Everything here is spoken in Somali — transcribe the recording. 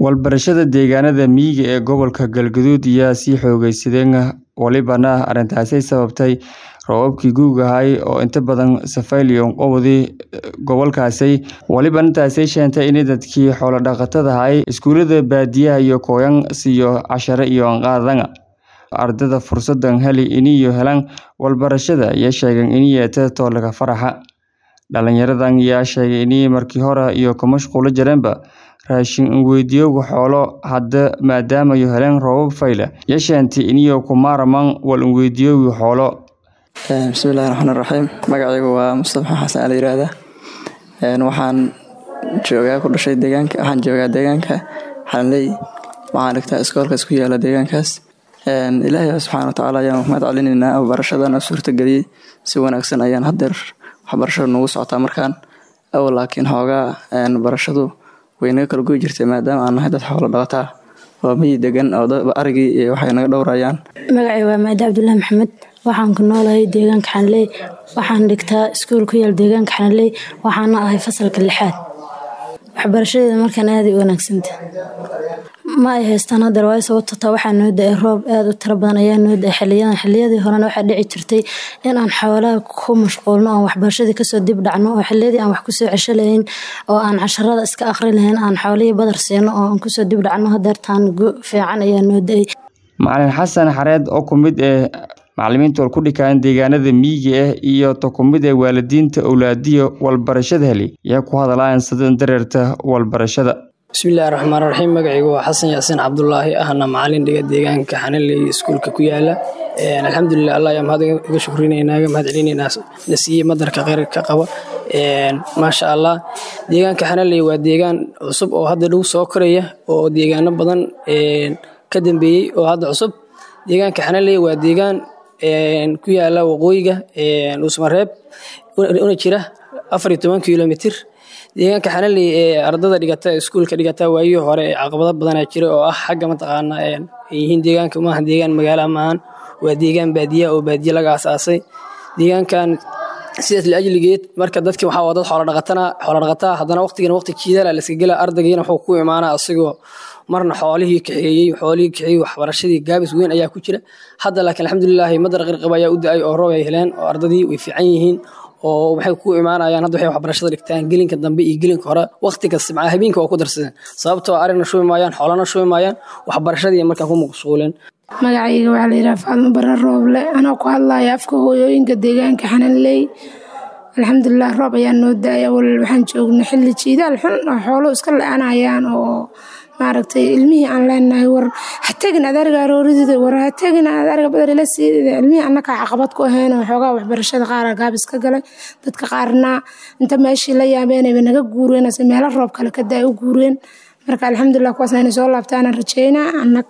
Walbarashada deegaanada miyiga ee gobolka Galgaduud ayaa sii xoogaysadeen walibana arrintaasi sababtay roobabkii gu'ga ahaa oo inta badan safayay qowdii gobolkaasi walibana taasi keentay in dadkii xoolo dhaqatada ahaa iskuulada baadiyaha iyo kooyan siiyo casharo iyo qaadana ardayda fursadan heli iniyo helaan walbarashada ayaa sheegeen in yeeta toolaga faraxa dhalinyaradan ayaa sheegay in markii hore iyo ku mashquulo jireenba raashin weydiiyo xoolo hadda maadaama ay heleen roobab fayla yeeshaanti iniyo ku maaraman wal weydiiyo xoolo bismillahi raxmaani raxiim magacaygu waa mustafa xasan ali yiraahdaa waxaan joogaa ku dhashay deegaanka waxaan joogaa deegaanka xalanley waxaan dhigtaa iskoolkaas ku yaala deegaankaas ilaahay subxaana watacaala ayaan mahad celinaynaa barashadana suurtageliyey si wanaagsan ayaan hadeer waxbarashada nagu socotaa markaan awal laakiin xoogaa barashadu way naga kala goy jirtay maadaama aan nahay dad xoolo dhaqataa oo miyi degan oo arigii iyo waxay naga dhowrayaan magacay waa maadi cabdullaahi maxamed waxaan ku noolahay deegaanka xanley waxaan dhigtaa iskuul ku yaal deegaanka xanley waxaana ahay fasalka lixaad waxbarashadeeda markaan aada u wanaagsanta ma ay haystaan hadeer waayo sababto taa waxaa noo da-ay roob aada u tiro badan ayaa noo da-ay xiliyadan xiliyadii horena waxaa dhici jirtay in aan xoolaha ku mashquulno oon waxbarashadii kasoo dib dhacno oo xiliyadii aan wax kusoo cesho lahayn oo aan casharada iska aqri lahayn aan xoolihii badar siino oo aan kusoo dib dhacno hadeertaan gu fiican ayaa noo da-ay macalin xasan xareed oo ku mid eh macalimiinta wal ku dhikaan deegaanada miyiga ah iyo to ku mid ee waalidiinta owlaadiyo walbarashada heli ayaa ku hadalayan sidan dareerta walbarashada bismillahi raxmaan raxiim magacaygu waa xasan yaasiin cabdulaahi ahna macalin dhiga deegaanka xanaley iskuulka ku yaala alxamdulilah allah ayaa mahad iga shukrinayna ga mahad celinaynaa na siiyey madarka kheyrka qaba maasha allah deegaanka xanaley waa deegaan cusub oo hadda dhow soo koraya oo deegaano badan ka dambeeyey oo hadda cusub deegaanka xanaley waa deegaan ku yaala waqooyiga uusmareeb una jira afar iyo toban kilomitir deegaanka xanaley ee ardada dhigata iskuulka dhigata waayihii hore caqabado badanaa jira oo ah xagga mataqaana ay yihiin deegaanka maaha deegaan magaala maahan waa deegaan baadiya oo baadiye laga asaasay deegaankan sidaas liajligeed marka dadkii waxaa dad xoolodhaqatana xoolodhaqataa haddana waqtigan waqti jiidala la iska gela ardaygiina wuxuu ku imaanaa asigoo marna xoolihii kaxeeyey xoolihii kaxeeyey waxbarashadii gaabis weyn ayaa ku jira hadda laakiin alxamdulilaahi madar qirqab ayaa u da-ay oo roob ay heleen oo ardadii way fiican yihiin oo waxay ku imaanayaan hadda waxay waxbarashada dhigtaan gelinka dambe iyo gelinka hore waqti kasta macaa habeenka waa ku darsadeen sababtoo arigna shubi maayaan xoolana shubi maayaan waxbarashadii markaa ku maqsuuleen magacayga waxaa la yidhaha faadmo bare rooble anoo ku hadlaya afka hooyooyinka deegaanka xananley alxamdulilah roob ayaa noo da-ay awal waxaan joogna xilli jiidaal xun oo xoolo iska la-anayaan oo maaragtay ilmihii aan leenahay war ha tegin aad ariga aroorideeda war ha tegin aad ariga badar ila siidida ilmihii annakaa caqabad ku ahayn oo xoogaa waxbarashada qaara gaabis ka galay dadka qaarna inta meeshii la yaabeenayba naga guureen ase meelo roob kale ka daa u guureen marka alxamdulilah kuwaasna inay soo laabtaana rajeynaa